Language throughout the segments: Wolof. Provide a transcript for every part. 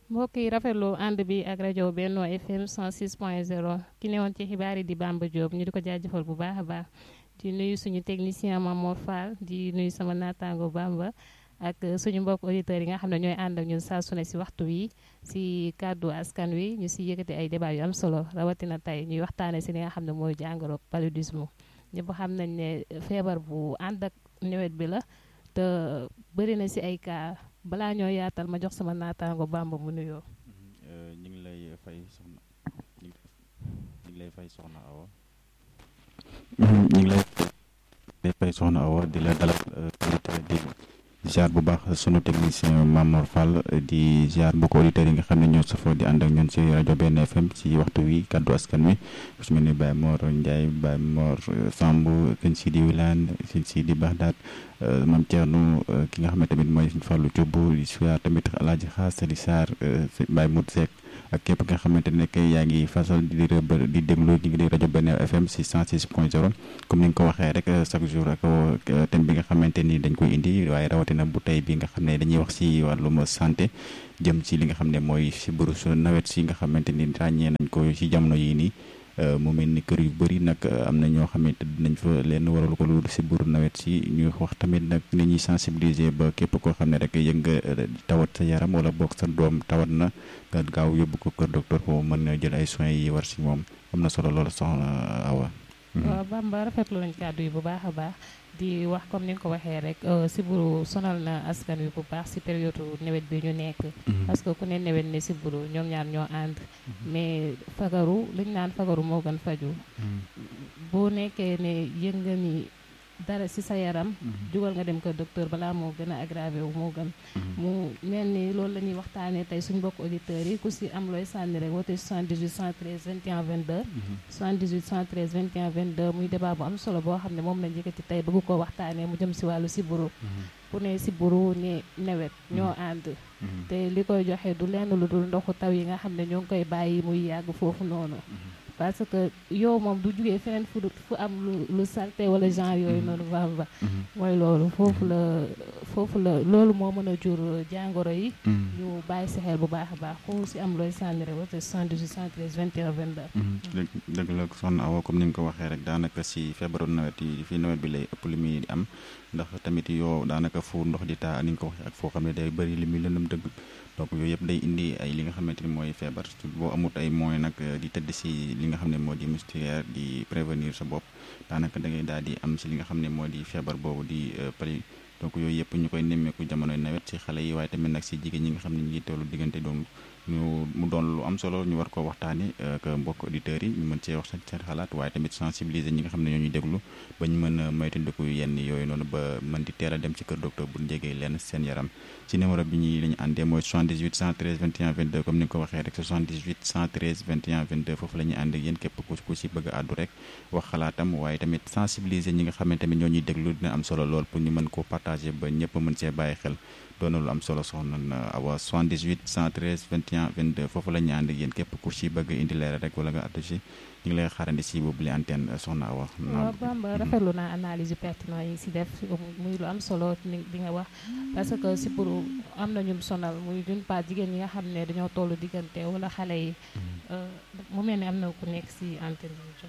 mbokk yi rafetlu ànd bi ak rajo Benno FM 106.0 ki newoon ci xibaar yi di Bamba Diop ñu di ko jaajëfal bu baax a baax di nuyu suñu technicien Mamour Fall di nuyu sama naataango Bamba ak suñu mbokk auditeurs yi nga xam ne ñooy ànd ak ñun saa su ne si waxtu wi si kàddu askan wi ñu si yëkkati ay débat yu am solo rawatina tey ñuy waxtaanee si li nga xam ne mooy jàngoro paludisme ñëpp xam nañ ne feebar bu ànd ak nawet bi la te bëri na si ay cas balaa ñoo yaatal ma jox sama naataango Bamba mu nuyoo. ñu ngi lay fay soxna ñu ngi lay fay soxna Awa. ñu ngi lay fay soxna Awa di la dalal di ziar bu baax sunu technicien Mamour Fall di ziar mbokki auditeurs yi nga xam ne ñoo safoo di ànd ak ñun ci rajo Benno FM ci waxtu wi kaddu askan wi su mel ni Baye Mor Ndiaye Baye Mor Samb Kën Sidi Wilane Kën Sidi Baxdaat Mame Thierno ki nga xam ne tamit mooy Sëñ Fallou Thioub di ziar tamit Alaaji Xaas di ziar Baye Mout Seck ak képp nga xamante ne que yaa ngi fasal di di déglu ñu ngi di rajo Benno FM si 106 point 0 comme ni nga ko waxee rek chaque jour ak thème bi nga xamante ni dañ koy indi waaye rawatina bu tey bi nga xam ne dañuy wax si wàllum santé jëm ci li nga xam ne mooy si burus nawet si nga xamante ni ràññee nañ ko si jamono yii nii mu mel ni kër yu bëri nag am na ñoo xamante dinañ fa leen waral ko lu si buru nawet si ñuy wax tamit nag ni ñuy sensibiliser ba képp koo xam ne rek yëg nga tawat sa yaram wala boog sa doom tawat na nga gaaw yóbbu ko kër docteur foofu mën na jël ay soins yi war si moom am na solo loolu soxna Awa. waaw Bamba rafetlu nañ kàddu yi bu baax a baax di wax comme ni nga ko waxee rek siburu sonal na askan wi bu baax si période nawet bi ñu nekk. parce que ku ne nawet ne siburu ñoom ñaar ñoo ànd. mais fagaru liñ naan fagaru moo gën faju boo nekkee ne yëg nga ni dara si sa yaram. jugal nga dem ko docteur balaa moo gën a aggravé wu moo gën. mu mel ni loolu la ñuy waxtaanee tey suñu mbokk auditeurs yi ku si am looy sànni rek woote 78 113 21 22. 78 113 21 22 muy débat bu am solo boo xam ne moom lañ yëkkati tey bëgg koo waxtaanee mu jëm si wàllu siburu. ku ne siburu ne nawet ñoo ànd. te li koy joxe du lenn lu dul ndoxu taw yi nga xam ne ñoo ngi koy bàyyi muy yàgg foofu noonu. parce que yow moom du jugee feneen fu fu am lu lu salte wala genre yooyu noonu Bamba mooy loolu foofu la foofu la loolu moo mën a jur jàngoro yi ñu bàyyi si xel bu baax a baax ku si am looy sànni rek wate 78 113 21 22 dëgg la soxna Awa comme ni nga ko waxee rek daanaka si feebaru nawet yi fii nawet bi lay ëpp li muy am ndax tamit yow daanaka fu ndox di taa ni nga ko waxee ak foo xam ne day bëri li muy lëndëm dëgg donc yooyu yëpp day indi ay li nga xamante ni mooy feebar boo amut ay moyens nag di tëdd si li nga xam ne moo di moustiquaire di prévenir sa bopp daanaka da ngay daal di am si li nga xam ne moo di feebar boobu di pali donc yooyu yëpp ñu koy nemmeeku jamonoy nawet si xale yi waaye tamit nag si jigéen ñi nga xam ne ñu ngi tollu diggante doom ñu mu doon lu am solo ñu war koo waxtaane ak mbokk auditeurs yi ñu mën cee wax seen xalaat waaye tamit sensibiliser ñi nga xam ne ñoo ñuy déglu ba ñu mën a moytandiku yenn yooyu noonu ba mën di teel a dem ci kër docteur bu njegee lenn seen yaram ci numéro bi ñuy la ñu àndee mooy 78 113 21 22 comme ni nga ko waxee rek 78 113 21 22 foofu la ñuy ànd ak yéen képp ku ku si bëgg a àddu rek wax xalaatam waaye tamit sensibiliser ñi nga xam ne tamit ñoo ñuy déglu dina am solo lool pour ñu mën koo partager ba ñëpp mën see bàyyi xel doon na lu am solo soxna Awa 78 113 21 22 foofu la ñu ànd ak yéen képp ku si bëgg indi leer rek wala nga àddu si ñu ngi lay xaarandi si boobu li antenne soxna Awa. waaw Bamba rafetlu naa analyse yu pertinent yi si def muy lu am solo di nga wax parce que si pour am na ñum sonal muy d'une part jigéen ñi nga xam ne dañoo tollu diggante wala xale yi mu mel ni am na ku nekk si antenne bi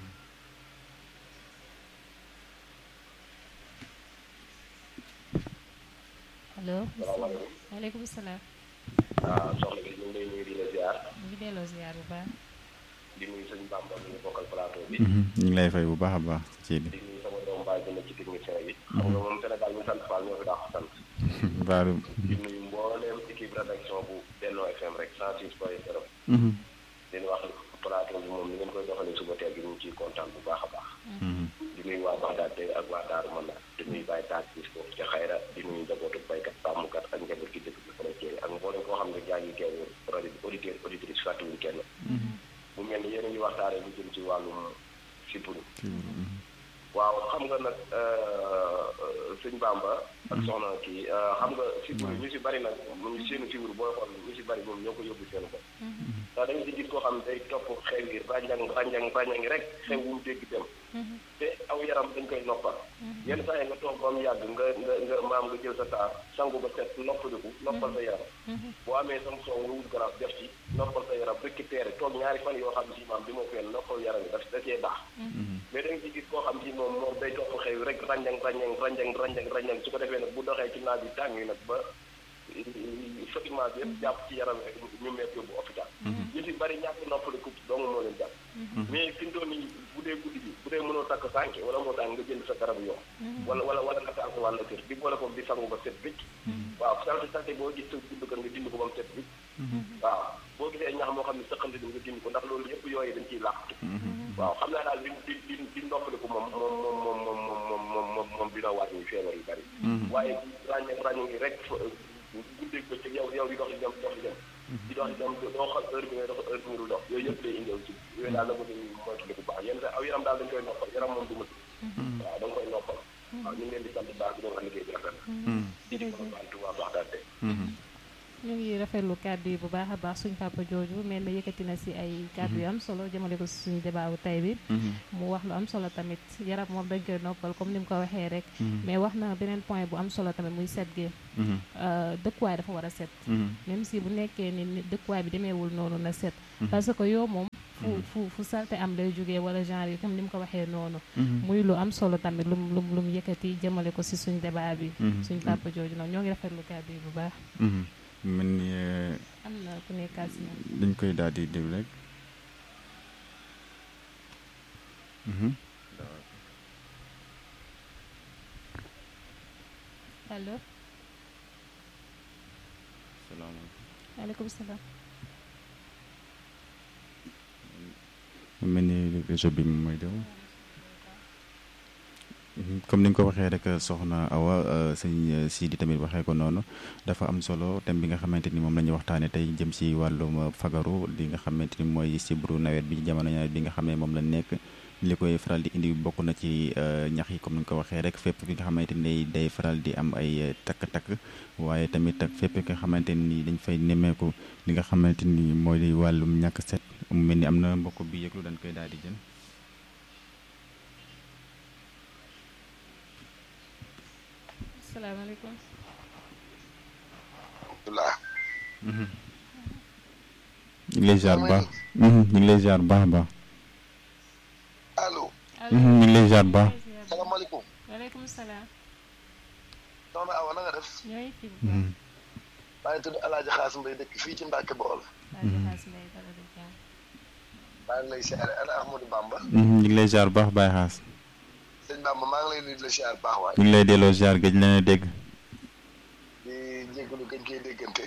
allo. waaleykum salaam. waaw soxna bi ñu ngi lay nuyu di la ziar. ñu ngi delloo ziar bu baax. di nuyu sëñ Bamba mi ñu bokkal plateau bi. ñu ngi lay fay bu baax a baax ci bi. di nuyu sama doom baay bi ci technicien yi. xam nga moom Sénégal ñu sant Fall ñoo fi daax sant. baalu. di nuyu mbooleem équipe rédaction bu Benno FM rek 106 point 0. di wax plateau bi moom ni ngeen koy doxalee suba teel gi ñu ngi ciy kontaan bu baax a baax. di nuyu waa Baxdaad tey ak waa Daaru Manna di nuyu Baye Taat gis ko ca xayra di nuyu njabootu baykat sàmmkat ak njaboot gi dëkk bi frontière ak mboolem koo xam ne jaa ngi teewu rajo auditeur auditrice fàttewuñu kenn. mu mel ni yéen a ngi waxtaanee lu jëm ci wàllum sibbiru. waaw xam nga nag sëñ Bamba. ak soxna kii xam nga sibbiru ñu si bari nag mu ngi seenu sibbiru booy xool ñu si bari moom ñoo ko yóbbu seen bopp. ndax da nga si gis koo xam ne day topp xew yi ràññang ràññang ràññang rek xew wu mu dégg dem. te aw aw yaram dañ koy noppal yenn saa yi nga toog ba mu yàgg nga nga nga maam nga jël sa taar sangu ba set noppaliku noppal sa yaram boo amee sam soow nga wut garab def ci noppal sa yaram récupéré toog ñaari fan yoo xam si maam bi moo fenn noppal yaram yi daf da cee baax mais da nga ci gis koo xam si moom moom day topp xew rek ranjang ranjang ranjang ranjang ranjang su ko defee nag bu doxee ci naaj bi tàng yi nag ba fatiment bi yëpp jàpp ci yaram rek ñu meet yóbbu hôpital ñu si bari ñàkk noppaliku dong moo leen jàpp mais fi mu toll nii bu dee guddi bi bu dee mënoo takk sànke wala moo tax nga jënd sa garabu yoon wala wala wala nga taal sa wàll kër di boole ko di sangu ba set wicc waaw salte salte boo gis sa gudd kër nga dindi ko ba mu set wicc waaw boo gisee ñax moo xam ne sëqante di nga dindi ko ndax loolu yëpp yooyu dañ ciy làqatu waaw xam naa daal di di di di noppaliku moom moom moom moom moom moom moom moom moom dina wàññi feebar yu bari waaye ràññe ràññe ngi rek guddeeg ba ci yow yow di dox di dem dox di dem di dox di dem doo xam heure bi ngay dox heure bi nga dul dox yooyu yëpp day indi ci yooyu daal la ko dañuy moytu bu baax yenn saa aw yaram daal dañ koy noppal yaram moom du ma waaw da nga koy noppal waaw ñu ngi leen di sant baax di leen wax liggéey bi rafet na di di ko bantu waa baax daal de ñu ngi rafetlu kàddu yi bu baax a baax suñ papa jooju mel na yëkkati na si ay kàddu yu am solo jëmale ko si suñu débat bu tey bi mu wax lu am solo tamit yaram moom dañ koy noppal comme ni mu ko waxee rek mais wax na beneen point bu am solo tamit muy set gi dëkkuwaay dafa war a set même si bu nekkee ni dëkkuwaay bi demeewul noonu na set parce que yow moom fu fu fu salte am lay jógee wala genre yi comme ni mu ko waxee noonu muy lu am solo tamit lum lum lu mu yëkkati jëmale ko si suñu débat bi suñ papa jooju noonu ñoo ngi rafetlu kàddu yi bu baax mel ni am na ku nekkaat si ñoom dañ koy daal di déglu rek allo salaamaaleykum waaleykum salaam mel ni réseau bi moom mooy dew comme ni nga ko waxee rek soxna Awa sëñ Sidi tamit waxee ko noonu dafa am solo thème bi nga xamante ni moom la ñuy waxtaanee tey jëm si wàllum fagaru li nga xamante ni mooy sibru nawet bi jamono nawet bi nga xam ne moom la nekk li koy faral di indi bokk na ci ñax yi comme ni nga ko waxee rek fépp fi nga xamante ni day faral di am ay takk-takk waaye tamit ak fépp nga xamante ni dañ fay nemmeeku li nga xamante ni mooy wàllum ñàkk set mu mel ni am na mbokk bi yëglu dañ koy daal di jël. salaamaaleykum. alhamdulilah. ñu ngi lay ziar bu baax. ñu ngi lay ziar bu baax a baax. allo. ñu ngi lay ziar bu baax. salaamaaleykum. waaleykum salaam. soxna Awa na nga def. ñooy fi bu baax. maa ngi tudd El Hadj Xaas Mbay dëkk fii ci Mbàkke Bawol. Xaas Mbay dara du jàmm. maa ngi lay siyaare ana Ahmadou Bamba. ñu ngi lay ziar bu baax Baye Xaas. sëñ Bamba maa ngi lay nuyu di la siyaar baax waay. ñu ngi lay delloo ziar gëj leen a dégg. di jégalu gëj koy déggante.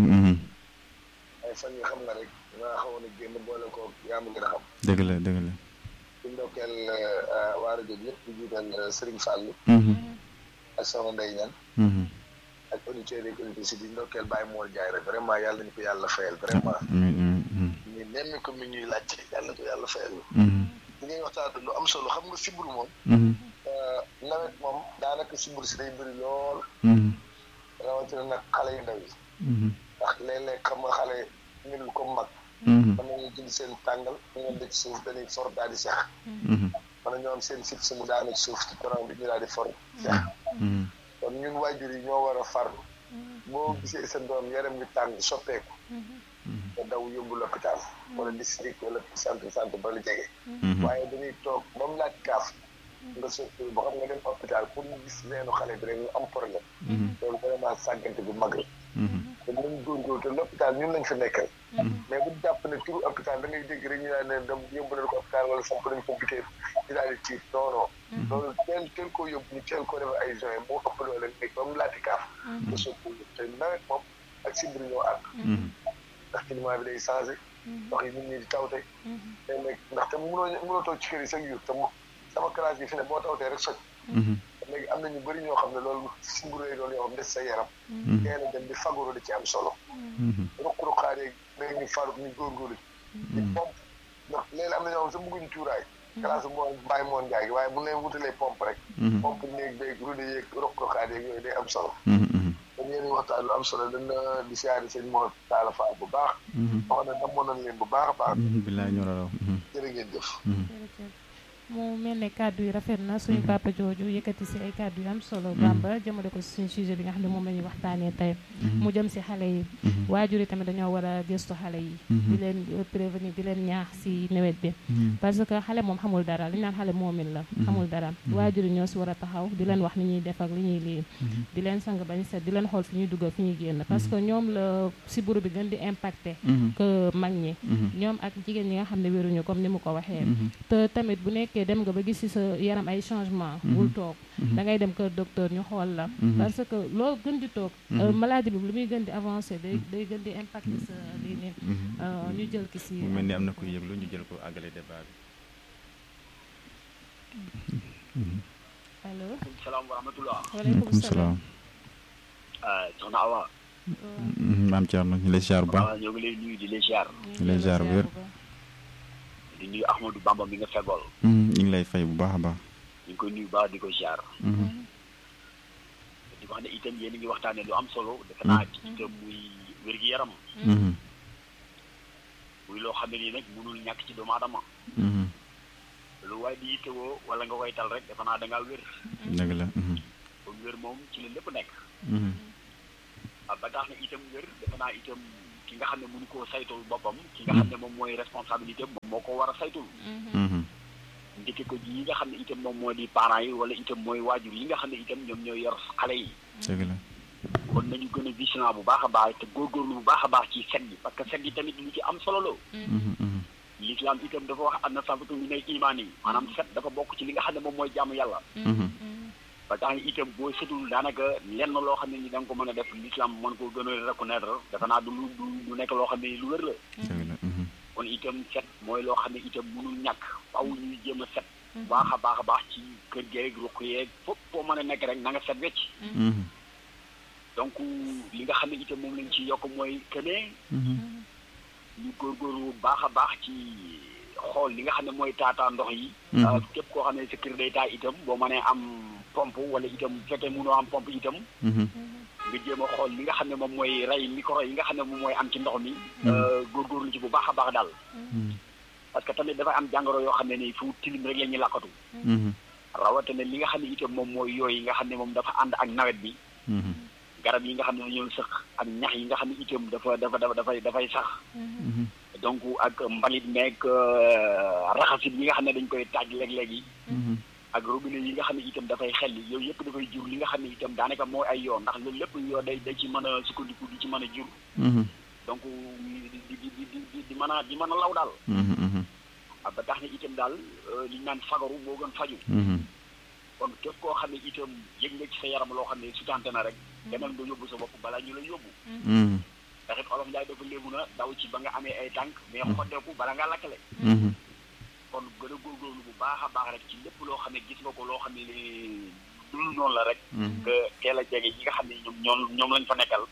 ay fan yi xam nga rek maa xawoon a génn boole ko yaa ma gën a xam. dëgg la dëgg la. di ndokkeel waa rajo bi yëpp di jiital Serigne Fallou. ak soxna Ndeye Niane. ak auditeurs yi auditrices yi di ndokkeel Baye Mor Ndiaye rek vraiment yàlla nañu ko yàlla fayal vraiment. ñu nemmi ko mi ñuy laajte yàlla ko yàlla fayal. li ngay waxtaan lu am solo xam nga siburu moom. nawet moom daanaka siburu si day bëri lool. rawatina nag xale yu ndaw yi. ndax léeg-léeg xam nga xale melul comme mag. mën nañu jël seen tàngal ñu leen ci suuf dañuy for daal di sex. mën nañoo am seen fit si mu daanu ci suuf ci courant bi ñu daal di for sex. kon ñun waajur yi ñoo war a farlu. boo gisee sa doom yaram bi tàng soppeeku. nga daw yóbbu l'hôpital wala district wala centre santé ba la jege. waaye dañuy toog ba mu laaj kaaf. nga soppi ba xam nga dem hôpital pour ñu gis leenu xale bi rek ñu am problème. loolu vraiment sàggante bu mag la. te nañ góorgóorlu te l'hôpital ñun lañ fa nekkal. mais bu jàpp ne turu hôpital da ngay dégg rek ñu daan ne dem yóbbu nañ ko hôpital wala samp nañ ko butéel ñu daal di tiit non non. loolu teel teel koo yóbbu ñu teel koo def ay joint moo ëpp doole rek ba mu laati kaaf. nga soppi te nawet moom ak sibbiru ñoo ànd. ndax climat bi day changé. ndox yi nit ñi di tawte. léeg-léeg ndaxte mënoo mënoo toog ci kër yi chaque jour te sama classe bi fi ne boo tawtee rek soj. léegi am na ñu bëri ñoo xam ne loolu sibbiru lay doon yoo xam des sa yaram. teel a dem di fagoro di ci am solo. ruq-ruqaat yeeg léegi ñu faru ñu góorgóorlu. di pompe ndax léegi am na ñoo xam sax bëgguñu cuuraay. classe bi moo bàyyi moon jaay gi waaye bu leen wutalee pompe rek. pompe néeg beeg rude yeeg ruq-ruqaat yeeg yooyu day am solo. kon yéen a waxtaan lu am solo dana di siyaare seen moo taala faal bu baax. wax na namoon nañ leen bu baax a baax. bilaay ñu raw. jërë ngeen jëf. mu mel ne kàddu yi rafet na suñu papa jooju yëkkati si ay kàddu yu am solo Bamba jëmale ko si suñu sujet bi nga xam ne moom la ñuy waxtaanee tey mu jëm si xale yi waajur yi tamit dañoo war a gëstu xale yi di leen prévenir di leen ñaax si nawet bi parce que xale moom xamul dara li ñu naan xale moomin la xamul dara waajur yi ñoo si war a taxaw di leen wax ni ñuy def ak li ñuy lii di leen sang bañ set di leen xool fi ñuy dugg fi ñuy génn parce que ñoom la sibbiru bi gën di impacté que mag ñi ñoom ak jigéen ñi nga xam ne wéruñu comme ni mu ko waxee te tamit bu nekkee dem nga ba gis ci sa yaram ay changement bul toog da ngay dem kër docteur ñu xool la parce que loo gën di toog maladie bi lu muy gën di avancé day day gën di impacté sa lii nii ñu jël ki si mu mel ni am na kuy yëglu ñu jël ko àggale débat bi allo salaam wa rahmatullah waaleykum salaam soxna Awa maam Thierno ñu lay ziar bu baax ñoo ngi lay nuyu di lay ziar ñu lay ziar bu wér di nuyu Ahmadou Bamba mi nga fegool ñu ngi lay fay bu baax a baax ñu ngi koy nuyu baax di ko ziar di wax ne itam yéen a ngi waxtaane lu am solo defe naa ci itam muy wér-gi-yaram muy loo xam ne nii nag mënul ñàkk ci doomu aadama lu waaye di yittewoo wala nga koy tal rek defe naa da ngaa wér dëgg la kon wér moom ci la lépp nekk ah ba tax na itam wér defe naa itam ki nga xam ne mënu koo saytul boppam ki nga xam ne moom mooy responsabilité moom moo ko war a saytul ndikki ko ji yi nga xam ne itam moom moo di parents yi wala itam mooy waajur yi nga xam ne itam ñoom ñooy yor xale yi dëgg la kon nañu gën a vigilant bu baax a baax te góorgóorlu bu baax a baax ci set gi parce que set gi tamit lu ci am solo la l'islam itam dafa wax am na safatu ñu ne imaan yi maanaam set dafa bokk ci li nga xam ne moom mooy jaamu yàlla ba tax na itam boo setul daanaka lenn loo xam ne ni da nga ko mën a def l'islam mën ko gën a reconnaître dafa naa du lu du nekk loo xam ne lu wér la kon itam set mooy loo xam ne itam mënul ñàkk faw ñuy jéem a set baax a baax a baax ci kër geeg ruq yeeg foofu foo mën a nekk rek na nga set wecc donc li nga xam ne itam moom lañ ci yokk mooy que ne ñu góorgóorlu baax a baax ci xool li nga xam ne mooy taataa ndox yi képp koo xam ne sa kër day taa itam boo mënee am pompe wala itam bu fekkee mënoo am pompe itam nga jéem a xool li nga xam ne moom mooy rey micro yi nga xam ne moom mooy am ci ndox mi góorgóorlu ci bu baax a baax daal parce que tamit dafa am jàngoro yoo xam ne nii fu tilim rek la ñuy làkkatu rawatina li nga xam ne itam moom mooy yooyu nga xam ne moom dafa ànd ak nawet bi garab yi nga xam ne dañoo sëq ak ñax yi nga xam ne itam dafa dafa dafa dafay dafay sax donc ak mbalit meeg raxasit yi nga xam ne dañ koy taaj léeg-léeg yi ak robinet yi nga xam ne itam dafay xel yooyu yëpp dafay jur li nga xam ne itam daanaka mooy ay yoon ndax loolu lépp yoo day day ci mën a sukkandiku di ci mën a jur donc di di di di di mën a di mën a law daal ba tax na itam daal li ñu naan fagaru moo gën faju kon képp koo xam ne itam yëg nga ci sa yaram loo xam ne sutante na rek demal nga yóbbu sa bopp balaa ñu la yóbbu ndax it olof Njaay dafa léegu na daw ci ba nga amee ay tànk mais xoddeeku bala ngaa lakkale kon gën a góorgóorlu bu baax a baax rek ci lépp loo xam ne gis nga ko loo xam ne dul noonu la rek que teel a jege ñi nga xam ne ñoom ñoom ñoom lañ fa nekkal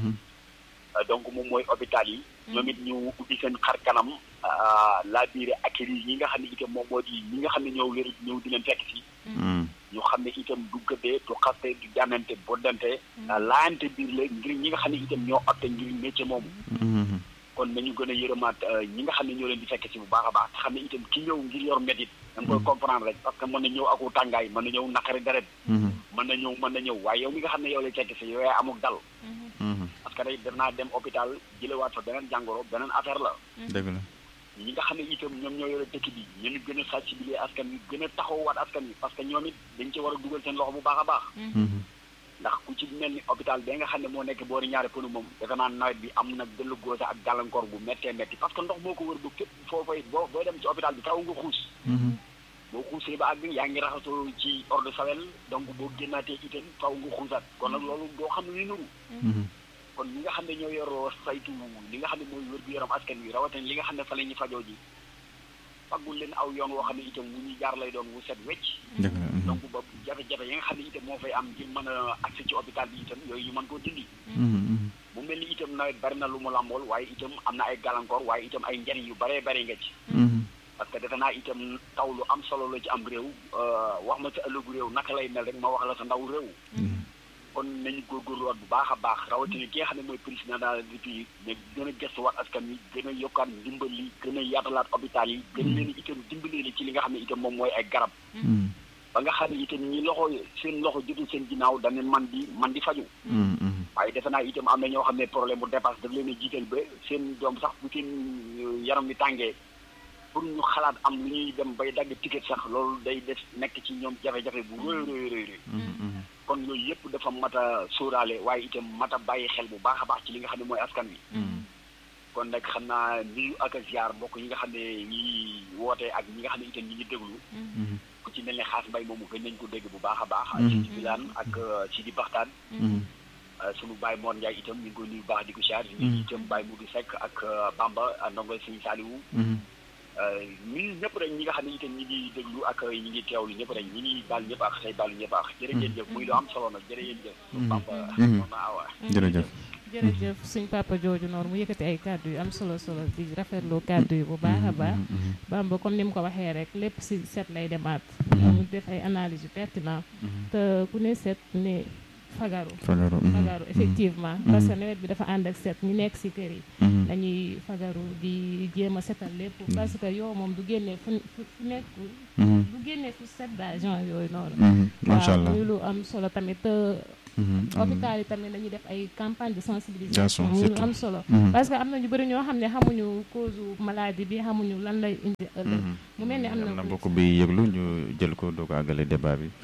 donc moom mooy hôpital yi ñoom it ñu ubbi seen xar kanam laa biire accueillir ñi nga xam ne itam moom moo di ñi nga xam ne ñëw wér ñëw di leen fekk si ñu xam ne itam du gëddee du xaste du jànnante boddante laayante biir la ngir ñi nga xam ne itam ñoo opte ngir métier moomu kon nañu gën a yërëmaat ñi nga xam ne ñoo leen di fekk si bu baax a baax te xam ne itam ki ñëw ngir yor métit da nga koy comprendre rek parce que mën na ñëw aku tàngaay mën na ñëw naqari deret mën na ñëw mën na ñëw waaye yow mi nga xam ne yow lay fekk si yow yaay amuk dal parce que day def naa dem hôpital jëlewaat fa beneen jàngoro beneen affaire la dëgg la ñi nga xam ne itam ñoom ñoo yore dëkk bi ñu gën a sensibiliser askan wi gën a taxawaat askan wi parce que ñoom it dañ ci war a dugal seen loxo bu baax a baax ndax ku ci mel ni hôpital bi nga xam ne moo nekk boori ñaari pënu moom defe naa nawet bi am na gëllu góose ak gàllankoor bu méttee métti parce que ndox moo ko wër ba képp foofay boo booy dem ci hôpital bi taw nga xuus boo xuusee ba àgg yaa ngi raxasoo ci eau de Javel donc boo génnaatee itam faw nga xuusaat kon nag loolu doo xam ne nuru kon ñi nga xam ne ñoo yoroo saytu li nga xam ne mooy wér gu yaram askan wi rawatina li nga xam ne fa la ñuy fajoo ji faggul leen aw yoon woo xam ne itam wu ñuy jaar lay doon wu set wecc donc ba jafe-jafe yi nga xam ne itam moo fay am ngir mën a accès ci hôpital bi itam yooyu ñu mën koo dindi mu mel ni itam nawet bari na lu mu làmbool waaye itam am na ay gàllankoor waaye itam ay njariñ yu baree bari nga ci parce que defe naa itam taw lu am solo la ci am réew wax ma sa ëllëgu réew naka lay mel rek ma wax la sa ndaw réew kon nañu góorgóorluwaat bu baax a baax rawatina ki nga xam ne mooy président de la République ne gën a gëstuwaat askan wi gën a yokkaat ndimbal yi gën a yaatalaat hôpital yi gën leen itam dimbalee ci li nga xam ne itam moom mooy ay garab ba nga xam ne itam ñi loxo seen loxo jotul seen ginnaaw dañu man di man di faju waaye defe naa itam am na ñoo xam ne problème bu dépasse daf leen a jiital ba seen doom sax bu seen yaram wi tàngee pour ñu xalaat am lu ñuy dem bay dagg ticket sax loolu day def nekk ci ñoom jafe-jafe bu rëy rëy rëy rëy kon yooyu yëpp dafa mat a sóoraale waaye itam mat a bàyyi xel bu baax a baax ci li nga xam ne mooy askan wi kon nag xam naa nuyu ak ziar mbokk yi nga xam ne ñi woote ak ñi nga xam ne itam ñi ngi déglu ku ci mel ne xaas mbay moomu gën nañ ko dégg bu baax a baax ci di bilaan ak ci di baxtaan sunu Baye Mor Ndiaye itam ñu ngi koy nuyu baax di ko siyaar ñu itam Baye Moudou Seck ak Bamba ndongo Sëñ Saliou nuyu ñëpp rek ñi nga xam ne itam ñi ngi déglu ak ñi ngi teewlu ñëpp rek ñi ngi baal ñëpp ak tey baalu ñëpp ak jërëjëf jëf muy lu am solo nag jërëjëf jëf Bamba Mama Awa jërëjëf jërëjëf suñ papa jooju noonu mu yëkkati ay kàddu yu am solo solo di rafetlu kàddu yu bu baax a baax Bamba comme ni mu ko waxee rek lépp si set lay demaat mu def ay analyse yu pertinent te ku ne set ne fagaru fagaru fagaru effectivement parce que nawet bi dafa ànd ak set ñi nekk si kër yi dañuy fagaru di jéem a setal lépp parce que yow moom du génnee fu fu nekkul du génnee fu set daal genre yooyu noonu macha allah muy lu am solo tamit te hôpital yi tamit dañuy def ay campagne de sensibilisation muy lu am solo parce que am na ñu bëri ñoo xam ne xamuñu cause maladie bi xamuñu lan lay indi ëllëg mu mel ni am na mbokk bi yëglu ñu jël ko doog a àggale débat bi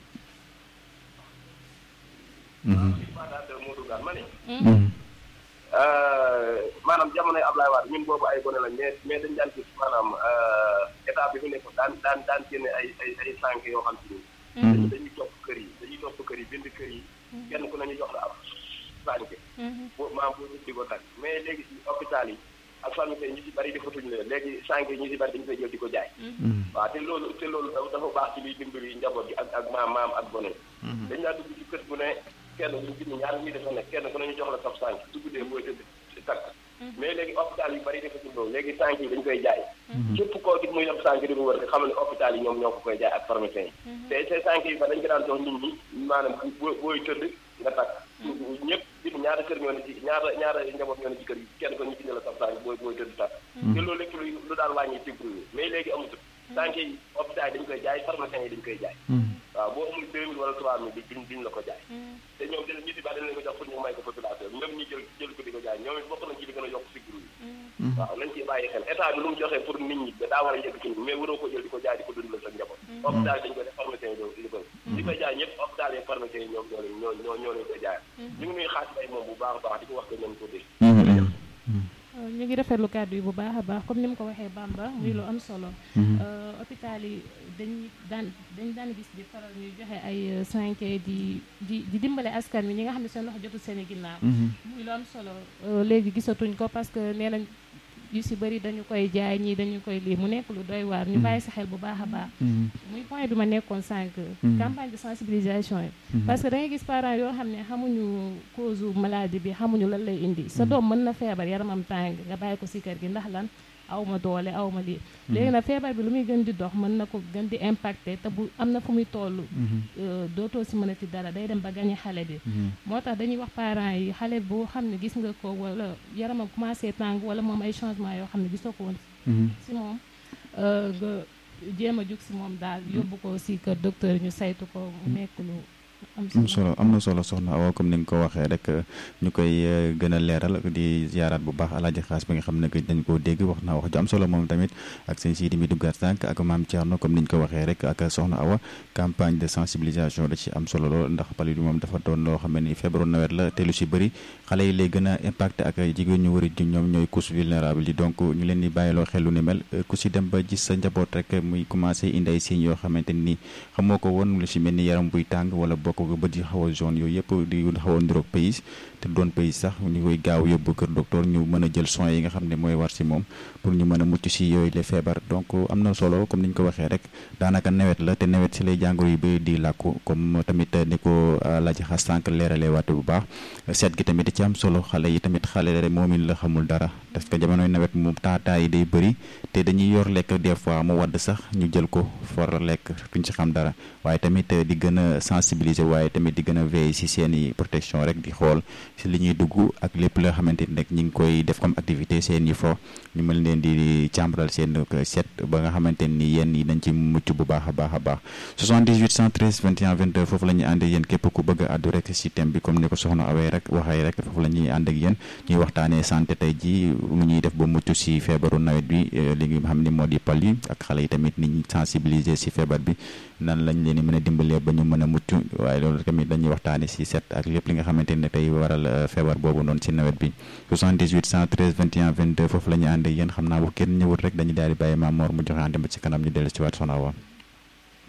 maanaam jamonoy Ablaye Wade ñun boobu ay gone la mais mais dañ daan gis maanaam état bi fi nekk daan daan daan génne ay ay ay sànq yoo xam si ni dañuy topp kër yi dañuy topp kër yi bind kër yi kenn ku nañu jox la ab sànq bo maam boo di ko tag mais léegi si hôpital yi ak famille ñu si bari defatuñu leen léegi sànq yi ñu si bari dañu koy jël di ko jaay waaw te loolu te loolu dafa baax ci liy dimbali njaboot gi ak ak maam maam ak gone dañ laa dugg ci kër bu ne kenn ñu bind ñaar ñuy defa nekk kenn ku nañu jox la sab sànq su guddee booy tëdd takk mais léegi hôpital yu bari defatuñ loolu léegi sànq yi dañ koy jaay képp koo gis muy am sànq di mu wër nga xam ne hôpital yi ñoom ñoo ko koy jaay ak pharmacien yi te te sànq yi fa dañ ko daan jox nit ñi maanaam booy tëdd nga takk ñëpp bind ñaata kër ñoo ne ci ñaata ñaata njaboot ñoo ne ci kër yi kenn ko ñu bind la sab sànq booy booy tëdd takk te loolu lépp lu lu daan wàññi tibru mais léegi amatul sànq yi hôpital yi dañ koy jaay pharmacien yi dañ koy jaay waaw boo amul deux mille wala trois mille duñ duñ la ko jaay te ñoom dañ ñu si baax dañ leen ko jox pour ñu may ko population ñoom ñu jël jël ko di ko jaay ñoom it bokk nañ ci li gën a yokk sigru yi waaw nañ ci bàyyi xel état bi lu mu joxee pour nit ñi daa war a yëg ci mais waroo ko jël di ko jaay di ko dundal sa njaboot hôpital dañ koy def pharmacien yi li ko di koy jaay ñëpp hôpital yi pharmacien yi ñoom ñoo ñoo ñoo leen koy jaay ñu ngi nuy xaas bay moom bu baax a baax di ko wax ko ñoom ko dégg ñu ngi rafetlu kàddu yi bu baax a baax comme ni mu ko waxee Bamba muy lu am solo hôpital yi dañuy daan dañ daan gis di faral ñuy joxe ay cinq di di di dimbale askan wi ñi nga xam ne seen loxo jotul seen i ginnaaw muy lu am solo léegi gisatuñ ko parce que nee nañ yu si bëri dañu koy jaay ñii dañu koy lii mu nekk lu doy waar ñu bàyyi sa xel bu baax a baax muy point bi ma nekkoon sànq campagne de sensibilisation yi parce que da ngay gis parents yoo xam ne xamuñu cause maladie bi xamuñu lan lay indi sa doom mën na feebar yaramam tàng nga bàyyi ko si kër gi ndax lan aw ma doole aw ma lii léegi nag feebar bi lu muy gën di dox mën na ko gën di impacté te bu am na fu muy toll dootoo si mën a ti dara day dem ba gañe xale bi moo tax dañuy wax parents yi xale boo xam ne gis nga ko wala yaramam commencé tàng wala moom ay changement yoo xam ne gisoo ko woon si moom nga jéem a jug si moom daal yóbbu ko si kër docteur ñu saytu ko mu nekk lu am solo am na solo soxna Awa comme ni nga ko waxee rek ñu koy gën a leeral di ziaraat bu baax alaaji xaas bi nga xam ne dañ koo dégg wax naa wax ju am solo moom tamit ak seen siidi mi duggaat sànq ak maam Thierno comme ni ñu ko waxee rek ak soxna Awa campagne de sensibilisation da ci am solo lool ndax palu bi moom dafa doon loo xam ne ni feebaru nawet la te lu si bëri xale yi lay gën a impacté ak jigéen ñu wari ñoom ñooy couche vulnérable yi donc ñu leen di bàyyiloo xel lu ni mel ku si dem ba gis sa njaboot rek muy commencé indi ay signes yoo xamante ni xamoo ko woon lu si mel ni yaram buy tàng wala bokk ko bët yi xaw a jaune yooyu yëpp di xaw a niroog pays te doon pays sax ñu koy gaaw yóbbu kër docteur ñu mën a jël soins yi nga xam ne mooy war si moom pour ñu mën a mucc si yooyu les feebar donc am na solo comme ni ñu ko waxee rek daanaka nawet la te nawet si lay jàngoro yu bëri di làkku comme tamit ni ko laaj xas sànq leeralee waate bu baax seet gi tamit ci am solo xale yi tamit xale rek moom it la xamul dara parce que jamonoy nawet moom taataa yi day bëri te dañuy yor lekk des fois mu wadd sax ñu jël ko for lekk duñ ci xam dara waaye tamit di gën a sensibiliser waaye tamit di gën a veiller si seeni protection rek di xool si li ñuy dugg ak lépp la xamante ni rek ñi ngi koy def comme activité seen yi fo ñu mën leen di càmbaral seen set ba nga xamante ni yéen yi dañ ci mucc bu baax a baax a baax 78 113 21 22 foofu la ñuy ànd ak yéen képp ku bëgg a àddu rek si thème bi comme ni ko soxna awee rek waxee rek foofu la ñuy ànd ak yéen ñuy waxtaanee santé tey ji lu ñuy def ba mucc si feebaru nawet bi li nga xam ni moo di pal yi ak xale yi tamit ni ñu sensibiliser si feebar bi nan lañ leen mën a dimbalee ba ñu mën a mucc waaye loolu tamit dañuy waxtaane si set ak lépp li nga xamante ne tey waral feebar boobu noonu si nawet bi 78 113 21 22 foofu la ñuy ànd ak yéen xam naa bu kenn ñëwul rek dañuy daal di bàyyi Maam Mor mu joxe ànd ba ci kanam ñu dellu si waat Soxna Awa